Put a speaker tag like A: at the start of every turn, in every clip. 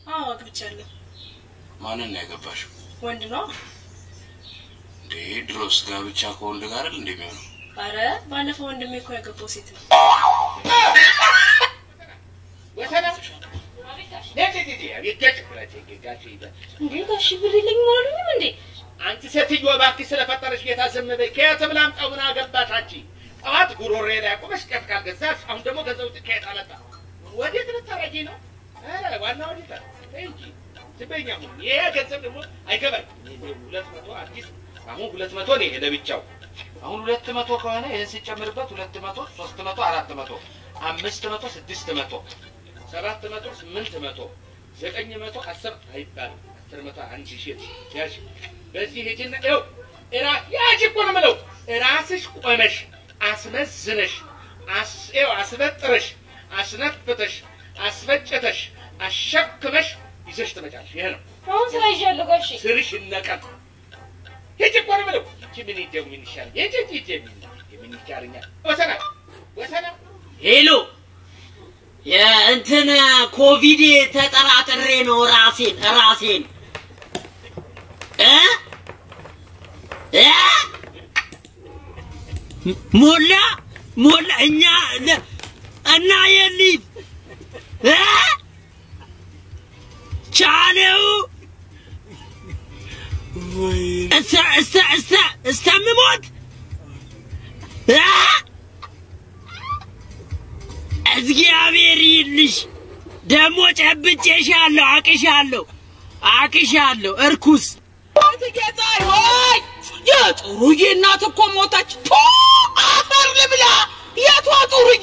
A: አዎ አግብቻለሁ።
B: ማንን ነው ያገባሽው?
A: ወንድ ነው።
B: እንዴ ድሮስ ጋብቻ ከወንድ ጋር አይደል እንደሚሆነው?
A: አረ ባለፈው ወንድሜ እኮ ያገባው ሴት ነው።
C: እንዴ ጋሽ ብር የለኝም አላሉኝም እንዴ?
D: አንቺ ሴትዮ እባክሽ ስለፈጠረሽ ጌታ ዝም በይ። ከየትም ላምጣው ምን አገባሽ አንቺ? ጠዋት ጉሮሬ ላይ አቁመሽ ጤፍ ካልገዛሽ አሁን ደግሞ ገንዘቡ ከየት አመጣ? ወዴት ልታረጊ ነው? ኧረ ዋና ወዴት ተይ እንጂ ዝም በይኝ። አሁን ይሄ ገንዘብ ደግሞ አይገባኝ። ሁለት መቶ አዲስ አሁን ሁለት መቶ ነው ይሄ ለብቻው። አሁን ሁለት መቶ ከሆነ ይህን ሲጨምርበት ሁለት መቶ ሶስት መቶ አራት መቶ አምስት መቶ ስድስት መቶ ሰባት መቶ ስምንት መቶ ዘጠኝ መቶ አስር አይባልም። አስር መቶ አንድ ሺህ ያዥ። በዚህ ሂጂና ይኸው እራ ያዥ እኮ ነው የምለው። ራስሽ ቆመሽ አስመዝነሽ አስ ይኸው አስበጥረሽ አስነፍተሽ አስፈጨተሽ አሸክመሽ ይዘሽ ትመጫለሽ። ይሄ ነው
C: አሁን ስራ ይዣለሁ ጋሽ።
D: ስርሽ ይነቀል። ሂጂ እኮ ነው የምለው። ይቺ ምን ይደው ምን ይሻል? ሂጂ ሂጂ ሂጂ ምን ይቻለኛል? ወሰና ወሰና
E: ሄሎ የእንትን ኮቪድ ተጠራጥሬ ነው ራሴን ራሴን እ እ ሞላ ሞላ እኛ ለ- እና የሊፍ እ ቻለው እስተ እስተ እስተ እስከምሞት እ እግዚአብሔር ይልሽ ደግሞ ጨብጬሻለሁ፣ አቅሻለሁ፣ አቅሻለሁ እርኩስ
F: ጌታዬ ሆይ የጥሩዬ እናት እኮ ሞተች። ቱ አፈር ልብላ። የቷ ጥሩዬ?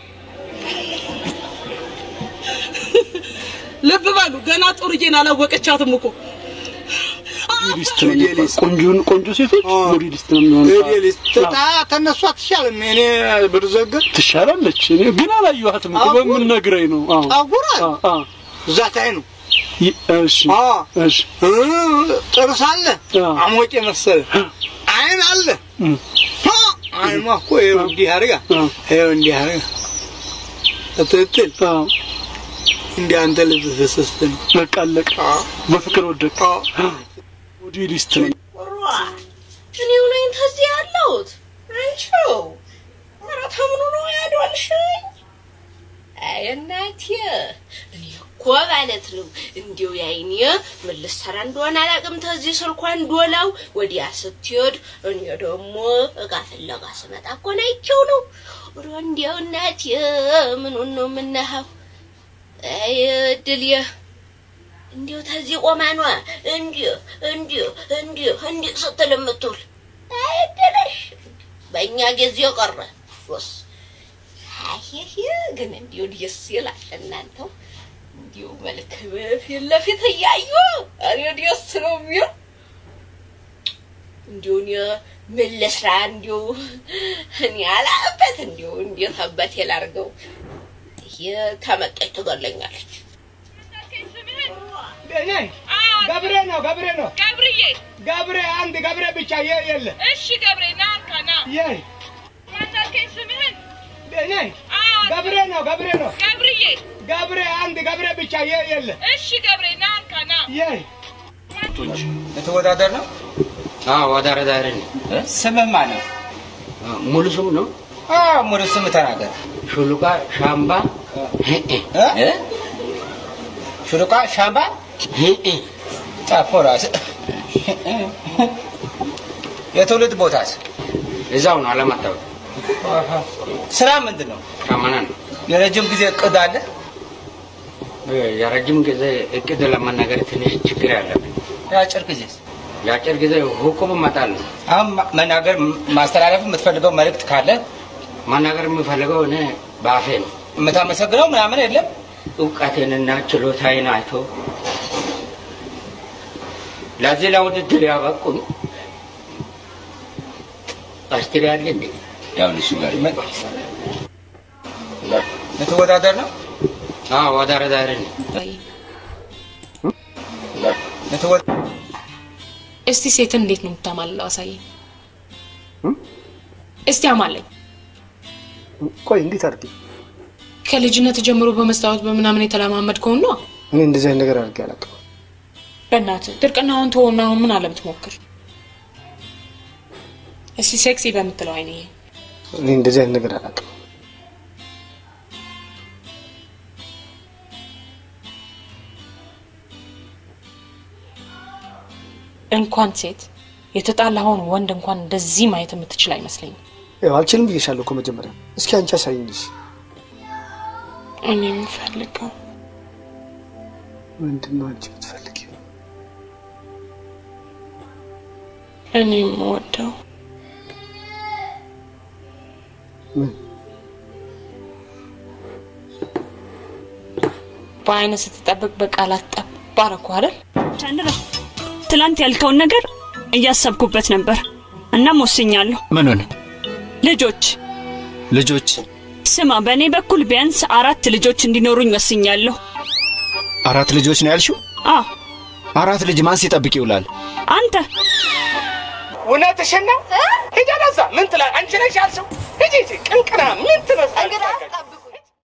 F: ልብ በሉ ገና ጥሩዬን አላወቀቻትም እኮ
G: ሞዴሊስት ነው የሚባለው። ቆንጆን ቆንጆ ሴቶች ሞዴሊስት ነው የሚሆኑት።
H: ሞዴሊስት ተነሱ አትሻልም። እኔ ብርዘግር
G: ትሻላለች። እኔ ግን አላየኋትም እኮ በምን ነግረኝ ነው? አዎ
H: ጠጉር አለ
G: አዎ አዎ።
H: እዛ ታይ ነው።
G: ይ- እሺ
H: አዎ
G: እሺ
H: እ፣ ጥርስ አለ አሞጭ መሰለ አይን አለ
G: እም።
H: አ፣ አይኗ እኮ ይኸው እንዲህ አድርጋ
G: አዎ
H: ይኸው እንዲህ አድርጋ በትክክል
G: አዎ።
H: እንዲህ አንተ ልብ ፍስስት ነው።
G: በቃ አለቀ። በፍቅር ወደቀ። ሞዴሊስት ነው።
C: እኔው ነኝ ተዚህ ያለሁት አንቺው ኧረ ተምኑ ነው ያዶልሽኝ? አይ እናቴ እኔ እኮ ማለት ነው እንዲው ያይኔ ምን ልሰራ እንደሆነ አላውቅም። ተዚህ ስልኳን ዶላው ወዲያ ስትሄድ እኔ ደግሞ እቃ ፍለጋ ስመጣ እኮ ናይቸው ነው። ኧረ እንዲያው እናቴ ምኑን ነው የምናኸው? አይ እድልዬ እንዲሁ ተዚህ ቆማኗ እንዲሁ እንዲሁ እንዲሁ እንዲሁ ስትል የምትውል አይደለሽ። በእኛ ጊዜ ቀረ ሶስ አሄሄ ግን እንዲሁ ደስ ይላል። እናንተው እንዲሁ መልክ ፊት ለፊት እያዩ እኔ ደስ ነው የሚል እንዲሁ እኔ ምን ልስራ እንዲሁ እኔ አላበት እንዲሁ እንዴት አባቴ ላርገው? ይሄ ተመጣች ትገለኛለች።
I: እኔ ገብሬ ነው ገብሬ ነው
J: ገብርዬ
I: ገብሬ አንድ ገብሬ ብቻ የ- የለ
J: እሺ ገብሬ ና እንካ ና
I: የ
J: ማናልከኝ ስምህን
I: እኔ ገብሬ ነው ገብሬ ነው
J: ገብርዬ
I: ገብሬ አንድ ገብሬ ብቻ የ- የለ
J: እሺ ገብሬ ና እንካ ና
I: የ
K: ልትወዳደር ነው?
E: አዎ ወዳረዳሪ ነኝ።
K: ስምህ ማን ነው?
E: ሙሉ ስም ነው
K: አዎ ሙሉ ስም ተናገር።
E: ሹሉቃ ሻምባ
K: እ? ሹሉቃ ሻምባ ጣፎ ራስ የትውልድ ቦታስ?
E: እዛው ነው አለማጣው
K: ስራ ምንድን ነው?
E: ሻመና ነው።
K: የረጅም ጊዜ እቅድ አለ?
E: የረጅም ጊዜ እቅድ ለመናገር ትንሽ ችግር ያለብን።
K: የአጭር ጊዜ
E: የአጭር ጊዜ ሁቁም መጣል ነው።
K: አሁን ማ- መናገር ማስተላለፍ የምትፈልገው መልእክት ካለ
E: መናገር የምፈልገው እኔ በአፌ ነው።
K: የምታመሰግነው ምናምን የለም?
E: እውቀቴንና ችሎታዬን አይቶ ለዚህ ለውድድር ያበቁኝ አስትሪ ያለ እንዴ?
K: ያው እሱ ጋር ልትወዳደር ነው?
E: አዎ ወዳረዳሪ ነኝ።
K: ልትወ-
L: እስቲ ሴትን እንዴት ነው የምታማልለው? አሳየኝ። እስቲ አማለኝ።
G: ቆይ እንዴት አድርጌ
L: ከልጅነት ጀምሮ በመስታወት በምናምን የተለማመድከውን ነው።
G: እኔ እንደዚህ አይነት ነገር አድርጌ አላውቅም።
L: በእናትህ ድርቅናውን ተወና አሁን ምን አለ ብትሞክር። እስቲ ሴክሲ በምትለው አይኔ
G: እኔ እንደዚህ አይነት ነገር አላውቅም።
L: እንኳን ሴት የተጣላኸውን ወንድ እንኳን እንደዚህ ማየት የምትችል አይመስለኝም።
G: ያው አልችልም ብዬሻለሁ እኮ መጀመሪያ። እስኪ አንቺ አሳይኝ እስኪ።
L: እኔ የምፈልገው
G: ምንድን ነው አንቺ የምትፈልጊው?
L: እኔ የምወደው
G: ምን?
L: በአይነ ስትጠብቅ በቃላት ጠብ አደረኩ አይደል?
M: ቻንድራ ትላንት ያልከውን ነገር እያሰብኩበት ነበር። እናም ወስኛለሁ።
N: ምኑን?
M: ልጆች
N: ልጆች?
M: ስማ፣ በእኔ በኩል ቢያንስ አራት ልጆች እንዲኖሩኝ ወስኛለሁ።
N: አራት ልጆች ነው ያልሽው?
M: አ
N: አራት ልጅ ማን ሲጠብቅ ይውላል?
M: አንተ
D: እውነትሽን ነው? ሂጂ ወደዛ። ምን ትላለህ? አንቺ ነሽ ያልሽው? ሂጂ ሂጂ። ቅንቅና ምን